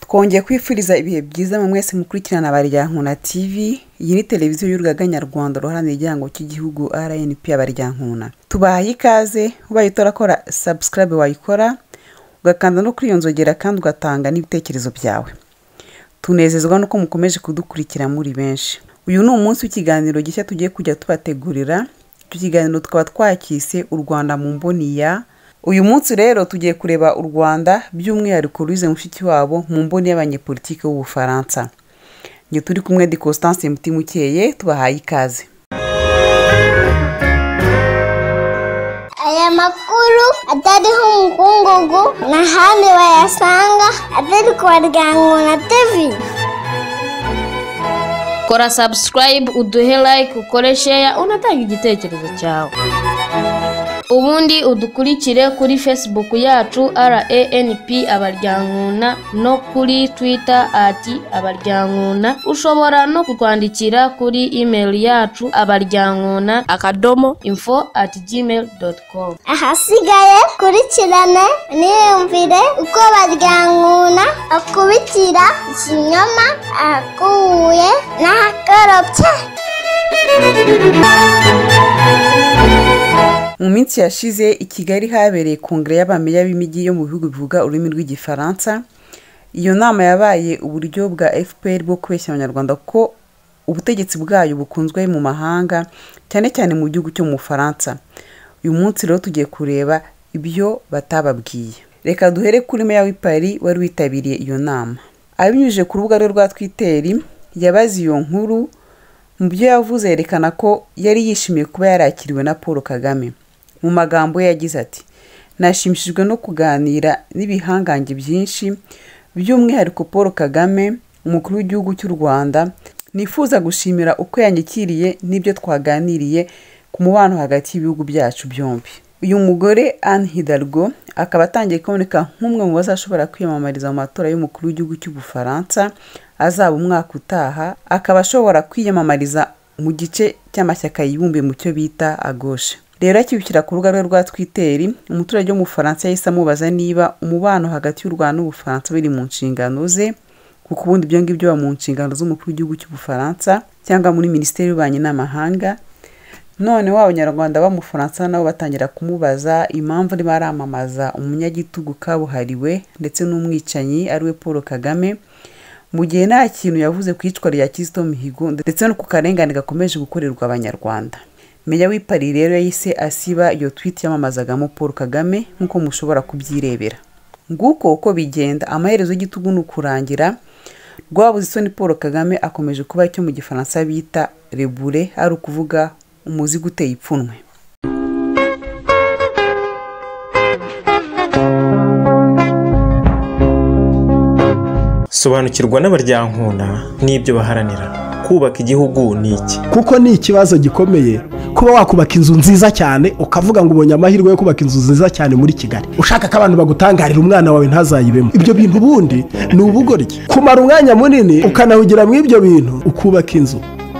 twongeye kwifuriza ibihe byiza mu mwese mukurikirana baryankuna tv iyi ni televiziyo y'urugaga nyarwanda ruharanira igihango cy'igihugu rnp abaryankuna tubahaye ikaze ubaye utarakora subscribe wayikora ugakanda no kwiyonzogera kandi ugatanga n'ibitekerezo byawe tunezezwa nuko mukomeje kudukurikira muri benshi uyu ni umunsi w'ikiganiro gishya tugiye kujya tubategurira icyo kiganiro tukaba twacyise u rwanda mu mboni ya uyu munsi rero tugiye kureba u rwanda by'umwihariko ruize mushiki wabo mu mboni y'abanyepolitiki b'ubufaransa njye turi kumwe de constance mutimukeye tubahaye ikaze aya makuru atariho umukungugu n'ahandi bayasanga atari ku baryango na tevi kora subscribe uduhe like ukore share unatanga igitekerezo cyawe ubundi udukurikire kuri facebook yacu ranp abaryankuna no kuri twitter ati abaryankuna ushobora no kutwandikira kuri email yacu abaryankuna akadomo info ati gmail com ahasigaye kurikirane niyumvire uko baryankuna akubitira ikinyoma akuye n'ahakorobye mu minsi yashize i kigali habereye kongere y'abameya b'imijyi yo mu bihugu bivuga ururimi rw'igifaransa iyo nama yabaye uburyo bwa fpr bwo kubeshya abanyarwanda ko ubutegetsi bwayo bukunzwe mu mahanga cyane cyane mu gihugu cyo mu bufaransa uyu munsi rero tugiye kureba ibyo batababwiye reka duhere kuri meya w'ipari wari witabiriye iyo nama abinyujije ku rubuga rwe rwa twiteri yabaze iyo nkuru mu byo yavuze yerekana ko yari yishimiye kuba yarakiriwe na paul kagame mu magambo ye yagize ati nashimishijwe no kuganira n'ibihangange byinshi by'umwihariko paul kagame umukuru w'igihugu cy'u rwanda nifuza gushimira uko yanyikiriye n'ibyo twaganiriye ku mubano hagati y'ibihugu byacu byombi uyu mugore anne hidalgo akaba atangiye kuboneka nk'umwe mu bazashobora kwiyamamariza mu matora y'umukuru w'igihugu cy'ubufaransa azaba umwaka utaha akaba ashobora kwiyamamariza mu gice cy'amashyaka yibumbiye mu cyo bita agoshe rero akibukira ku rubuga rwe rwa twiteri umuturage w'umufaransa yahise amubaza niba umubano hagati y'u rwanda n'ubufaransa biri mu nshingano ze kuko ubundi ibyo ngibyo biba mu nshingano z'umukuru w'igihugu cy'ubufaransa cyangwa muri minisiteri y'ububanyi n'amahanga none waba abanyarwanda b'amufaransa nabo batangira kumubaza impamvu niba aramamaza umunyagitugu kabuhariwe ndetse n'umwicanyi ariwe paul kagame mu gihe nta kintu yavuze ku iyicwa rya kizito mihigo ndetse no ku karengane gakomeje gukorerwa abanyarwanda meya w'ipari rero yahise asiba iyo twiti yamamazagamo paul kagame nk'uko mushobora kubyirebera nguko uko bigenda amaherezo y'igitugu ni ukurangira rwabuze isoni paul kagame akomeje kuba icyo mu gifaransa bita rebure ari ukuvuga umuzigo uteye ipfunwe sobanukirwa n'abaryankuna n'ibyo baharanira kubaka igihugu ni iki kuko ni ikibazo gikomeye kuba wakubaka inzu nziza cyane ukavuga ngo ubonye amahirwe yo kubaka inzu nziza cyane muri kigali ushaka ko abantu bagutangarira umwana wawe ntazayibemo ibyo bintu ubundi ni ubugoryi kumara umwanya munini ukanahugira mu ibyo bintu ukubaka inzu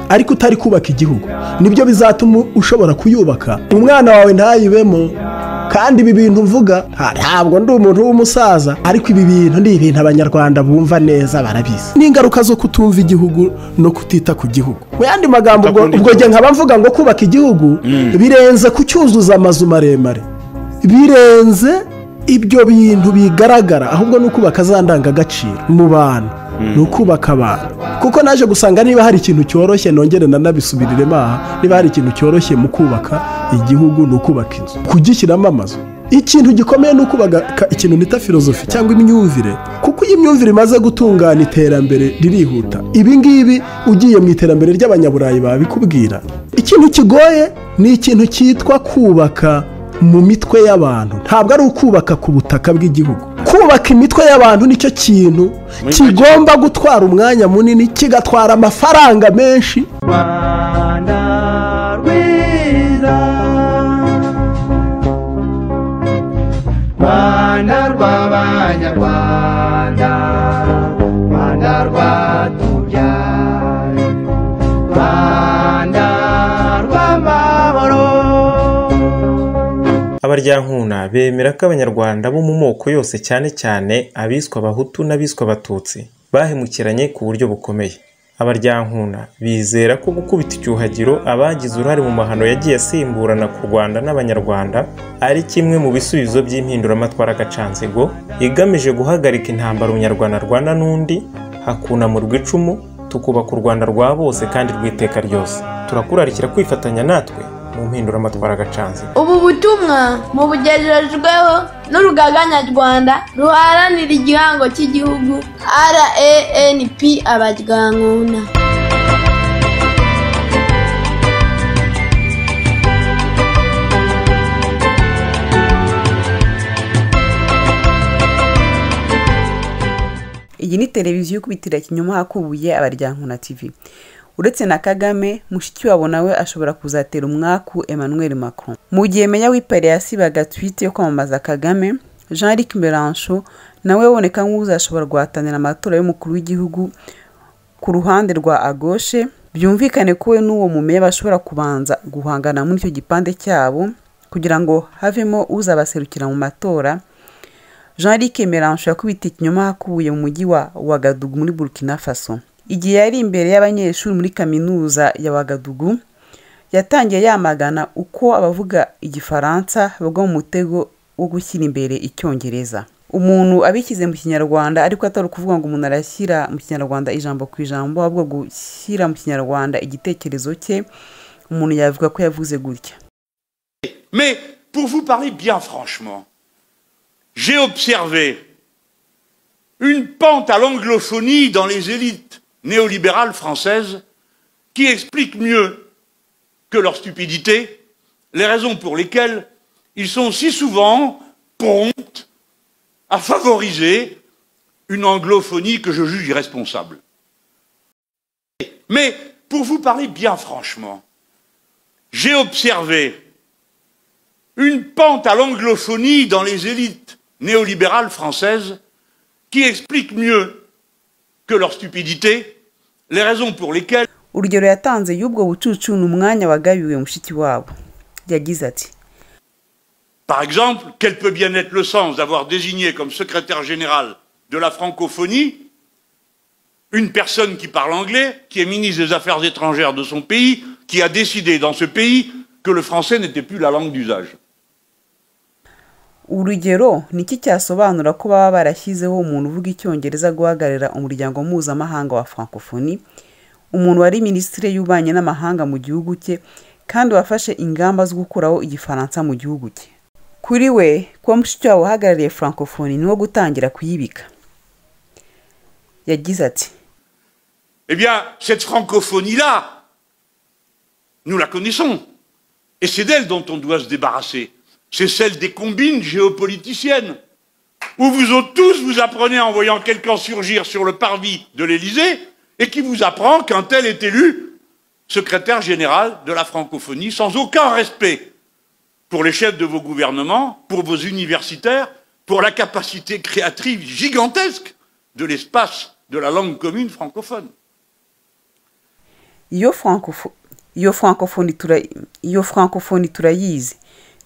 ariko utari kubaka igihugu nibyo bizatuma ushobora kuyubaka umwana wawe ntayibemo kandi ibi bintu mvuga ntabwo ndi umuntu w'umusaza ariko ibi bintu ni ibintu abanyarwanda bumva neza barabizi n'ingaruka zo kutumva igihugu no kutita ku gihugu mu yandi magambo ubwo gihe nkaba mvuga ngo kubaka igihugu birenze kucyuzuza amazu maremare birenze ibyo bintu bigaragara ahubwo ni ukubaka za ndangagaciro mu bantu ni ukubaka abantu kuko naje gusanga niba hari ikintu cyoroshye nongere nanabisubiriremo aha niba hari ikintu cyoroshye mu kubaka igihugu ni ukubaka inzu kugishyiramo amazu ikintu gikomeye ni ukubaka ikintu nita filozofi cyangwa imyumvire kuko iyo imyumvire imaze gutungana iterambere ririhuta ibi ngibi ugiye mu iterambere ry'abanyaburayi babikubwira ikintu kigoye ni ikintu cyitwa kubaka mu mitwe y'abantu ntabwo ari ukubaka ku butaka bw'igihugu kubaka imitwe y'abantu nicyo kintu kigomba gutwara umwanya munini kigatwara amafaranga menshi rw'abanyarwanda rya nkuna bemera ko abanyarwanda bo mu moko yose cyane cyane abiswa abahutu n'abiswa abatutsi bahemukiranye ku buryo bukomeye abaryankuna bizera ko gukubita icyuhagiro abagize uruhare mu mahano yagiye asimburana ku rwanda n'abanyarwanda ari kimwe mu bisubizo by'impinduramatwara agacanzigo igamije guhagarika intambara umunyarwanda arwana n'undi hakunamurwa icumu tukubaka u rwanda rwa bose kandi rw'iteka ryose turakurarikira kwifatanya natwe mu mpinduramatwara agacanzigo ubu butumwa mu bugejejweho n'urugaga nyarwanda ruharanira igihango cy'igihugu ranp abaryankuna iyi ni televiziyo ikubitira kinyoma hakubuye abaryankuna tv uretse na kagame mushikiwabo nawe ashobora kuzatera umwaku emmanuel macron mu gihe menya wipariye asibaga twite yo kwamamaza kagame jean luc merancho nawe aboneka nk'uzashobora guhatanira amatora y'umukuru w'igihugu ku ruhande rwa agoshe byumvikane ko we n'uwo mumeya bashobora kubanza guhangana muri icyo gipande cyabo kugira ngo havemo uzabaserukira mu matora jean luc merancho yakubitiye ikinyoma hakubuye mu mujyi wa wagadugu muri burkina faso igihe yari imbere y'abanyeshuri muri kaminuza ya wagadugu yatangiye yamagana uko abavuga igifaransa bagwa mu mutego wo gushyira imbere icyongereza umuntu abishyize mu kinyarwanda ariko atari ukuvuga ngo umuntu arashyira mu kinyarwanda ijambo ku ijambo ahubwo gushyira mu kinyarwanda igitekerezo cye umuntu yavuga ko yavuze gutya Mais pour vous parler bien franchement, j'ai observé une pente à l'anglophonie dans les élites néolibérales françaises qui explique mieux que leur stupidité les raisons pour lesquelles ils sont si souvent prompts à favoriser une anglophonie que je juge irresponsable. Mais pour vous parler bien franchement, j'ai observé une pente à l'anglophonie dans les élites néolibérales françaises qui explique mieux que leur stupidité les raisons pour lesquelles urugero yatanze y'ubwo bucucu ni umwanya wagabiwe mushiki wabo yagize ati Par exemple, quel peut bien être le sens d'avoir désigné comme secrétaire général de la francophonie une personne qui parle anglais, qui est ministre des Affaires étrangères de son pays, qui a décidé dans ce pays que le français n'était plus la langue d'usage urugero ni iki cyasobanura ko baba barashyizeho umuntu uvuga icyongereza guhagararira umuryango mpuzamahanga wa francophonie umuntu wari minisitiri y'ububanyi n'amahanga mu gihugu cye kandi wafashe ingamba zo gukuraho igifaransa mu gihugu cye kuri we kuba mushikiwabo uhagarariye francophonie ni wo gutangira kuyibika yagize ati Eh bien, cette francophonie-là, nous la connaissons. Et c'est d'elle dont on doit se débarrasser. C'est celle des combines géopoliticiennes. Où vous autres tous, vous apprenez en voyant quelqu'un surgir sur le parvis de l'Élysée et qui vous apprend qu'un tel est élu secrétaire général de la francophonie sans aucun respect pour les chefs de vos gouvernements, pour vos universitaires, pour la capacité créatrice gigantesque de l'espace de la langue commune francophone. iyo francopho- iyo francophonie tura- iyo francophonie turayizi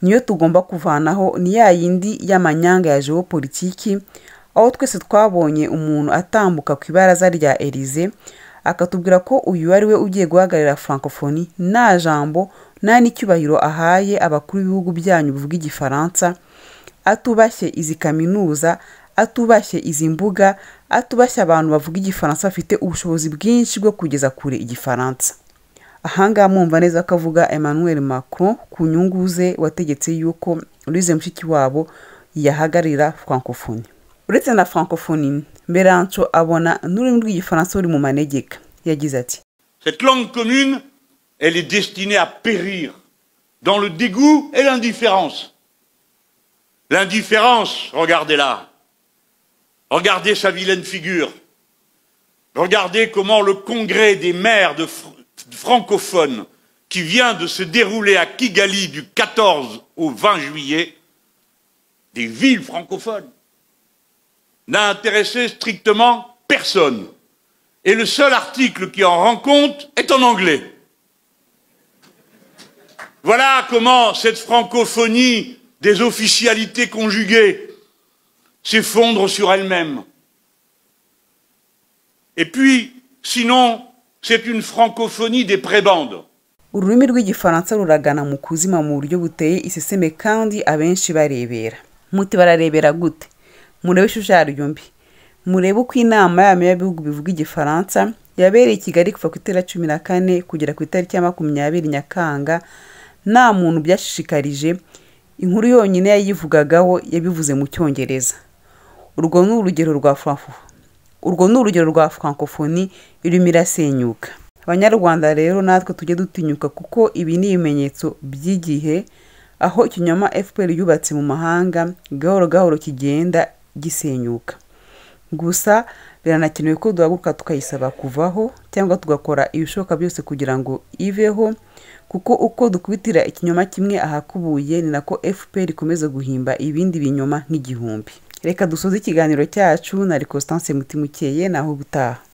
niyo tugomba kuvanaho ni ya yindi y'amanyanga ya geopolitiki aho twese twabonye umuntu atambuka ku ibaraza rya elize akatubwira ko uyu ari we ugiye guhagararira francophonie nta jambo nta n'icyubahiro ahaye abakuru b'ibihugu byanyu bivuga igifaransa atubashye izi kaminuza atubashye izi mbuga atubashye abantu bavuga igifaransa bafite ubushobozi bwinshi bwo kugeza kure igifaransa ahangaha mwumva neza ko avuga emmanuel macron ku nyungu ze wategetse yuko urize mushiki wabo yahagararira francophonie uretse na francophonie merancho abona n'ururimi rw'igifaransa ruri mu manegeka yagize ati Cette langue commune, elle est destinée à périr dans le dégoût et l'indifférence. L'indifférence, regardez-la. Regardez sa vilaine figure. Regardez comment le congrès des maires de fr- francophones qui vient de se dérouler à Kigali du 14 au 20 juillet, des villes francophones, n'a intéressé strictement personne et le seul article qui en rend compte est en anglais. Voilà comment cette francophonie des officialités conjuguées s'effondrent sur elles-mêmes. Et puis, sinon, c'est une francophonie des prébandes. ururimi rw'igifaransa ruragana mu kuzima mu buryo buteye iseseme kandi abenshi barebera muti bararebera gute murebe ishusho yaryo mbi murebe uko inama yama y'ibihugu bivuga igifaransa yabereye i kigali kuva ku itariki cumi na kane kugera ku itariki ya makumyabiri nyakanga nta muntu byashishikarije inkuru yonyine yayivugagaho yabivuze mu cyongereza urwo ni urugero rwa francophonie urwo ni urugero rwa francophonie irimo irasenyuka abanyarwanda rero natwe tujye dutinyuka kuko ibi ni ibimenyetso by'igihe aho ikinyoma fpr yubatse mu mahanga gahoro gahoro kigenda gisenyuka gusa biranakenewe ko duhaguruka tukayisaba kuvaho cyangwa tugakora ibishoboka byose kugira ngo iveho kuko uko dukubitira ikinyoma kimwe ahakubuye ni nako fpr ikomeza guhimba ibindi binyoma nk'igihumbi reka dusoze ikiganiro cyacu na constance mutimukeye naho ubutaha